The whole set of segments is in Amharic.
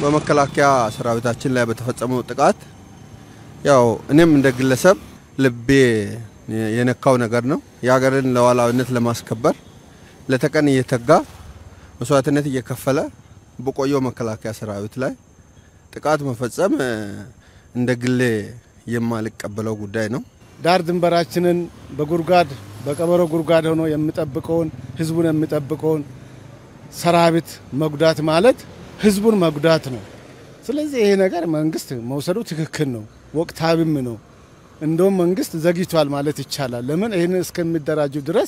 በመከላከያ ሰራዊታችን ላይ በተፈጸመው ጥቃት ያው እኔም እንደ ግለሰብ ልቤ የነካው ነገር ነው። የሀገርን ሉዓላዊነት ለማስከበር ለተቀን እየተጋ መስዋዕትነት እየከፈለ በቆየው መከላከያ ሰራዊት ላይ ጥቃት መፈጸም እንደ ግሌ የማልቀበለው ጉዳይ ነው። ዳር ድንበራችንን በጉድጓድ በቀበሮ ጉድጓድ ሆኖ የሚጠብቀውን ህዝቡን የሚጠብቀውን ሰራዊት መጉዳት ማለት ህዝቡን መጉዳት ነው። ስለዚህ ይሄ ነገር መንግስት መውሰዱ ትክክል ነው፣ ወቅታዊም ነው። እንደውም መንግስት ዘግይቷል ማለት ይቻላል። ለምን ይህን እስከሚደራጁ ድረስ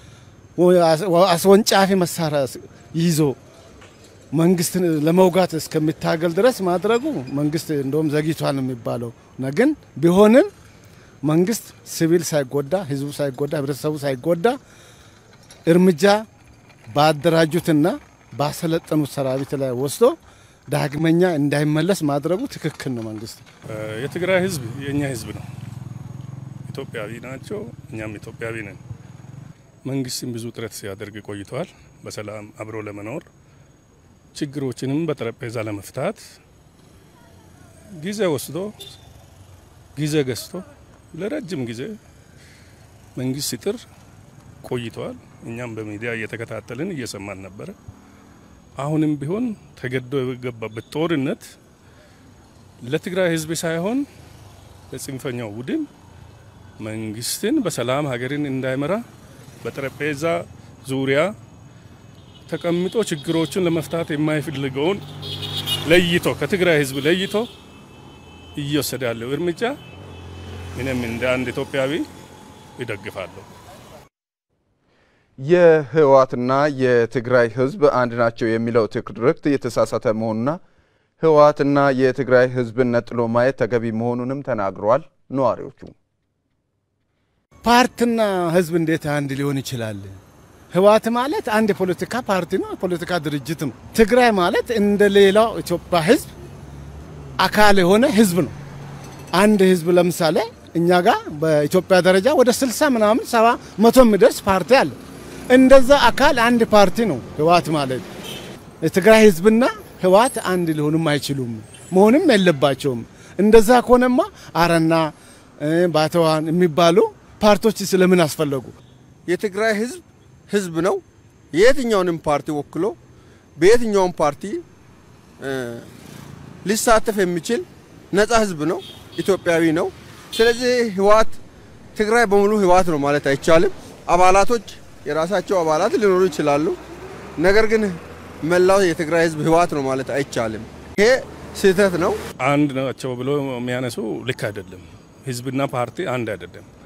አስወንጫፊ መሳሪያ ይዞ መንግስትን ለመውጋት እስከሚታገል ድረስ ማድረጉ መንግስት እንደውም ዘግይቷል ነው የሚባለው። ግን ቢሆንም መንግስት ሲቪል ሳይጎዳ፣ ህዝቡ ሳይጎዳ፣ ህብረተሰቡ ሳይጎዳ እርምጃ ባደራጁትና ባሰለጠኑት ሰራዊት ላይ ወስዶ ዳግመኛ እንዳይመለስ ማድረጉ ትክክል ነው። መንግስት የትግራይ ህዝብ የእኛ ህዝብ ነው። ኢትዮጵያዊ ናቸው፣ እኛም ኢትዮጵያዊ ነን። መንግስትም ብዙ ጥረት ሲያደርግ ቆይተዋል። በሰላም አብሮ ለመኖር ችግሮችንም በጠረጴዛ ለመፍታት ጊዜ ወስዶ ጊዜ ገዝቶ ለረጅም ጊዜ መንግስት ሲጥር ቆይተዋል። እኛም በሚዲያ እየተከታተልን እየሰማን ነበረ። አሁንም ቢሆን ተገዶ የገባበት ጦርነት ለትግራይ ህዝብ ሳይሆን ለጽንፈኛው ቡድን መንግስትን በሰላም ሀገርን እንዳይመራ በጠረጴዛ ዙሪያ ተቀምጦ ችግሮችን ለመፍታት የማይፈልገውን ለይቶ ከትግራይ ህዝብ ለይቶ እየወሰደ ያለው እርምጃ እኔም እንደ አንድ ኢትዮጵያዊ ይደግፋለሁ። የህወሓትና የትግራይ ህዝብ አንድ ናቸው የሚለው ትርክት የተሳሳተ መሆኑና ህወሓትና የትግራይ ህዝብን ነጥሎ ማየት ተገቢ መሆኑንም ተናግረዋል ነዋሪዎቹ። ፓርቲና ህዝብ እንዴት አንድ ሊሆን ይችላል? ህወሓት ማለት አንድ የፖለቲካ ፓርቲ ነው፣ የፖለቲካ ድርጅት ነው። ትግራይ ማለት እንደ ሌላው ኢትዮጵያ ህዝብ አካል የሆነ ህዝብ ነው። አንድ ህዝብ ለምሳሌ እኛ ጋር በኢትዮጵያ ደረጃ ወደ 60 ምናምን ሰባ መቶ የሚደርስ ፓርቲ አለ። እንደዛ አካል አንድ ፓርቲ ነው ህወሓት ማለት። የትግራይ ህዝብና ህወሓት አንድ ሊሆኑም አይችሉም፣ መሆንም የለባቸውም። እንደዛ ከሆነማ አረና ባተዋን የሚባሉ ፓርቲዎች ስለምን አስፈለጉ? የትግራይ ህዝብ ህዝብ ነው። የየትኛውንም ፓርቲ ወክሎ በየትኛውም ፓርቲ ሊሳተፍ የሚችል ነጻ ህዝብ ነው፣ ኢትዮጵያዊ ነው። ስለዚህ ህወሓት ትግራይ በሙሉ ህወሓት ነው ማለት አይቻልም። አባላቶች የራሳቸው አባላት ሊኖሩ ይችላሉ። ነገር ግን መላው የትግራይ ህዝብ ህወሓት ነው ማለት አይቻልም። ይሄ ስህተት ነው። አንድ ናቸው ብሎ የሚያነሱ ልክ አይደለም። ህዝብና ፓርቲ አንድ አይደለም።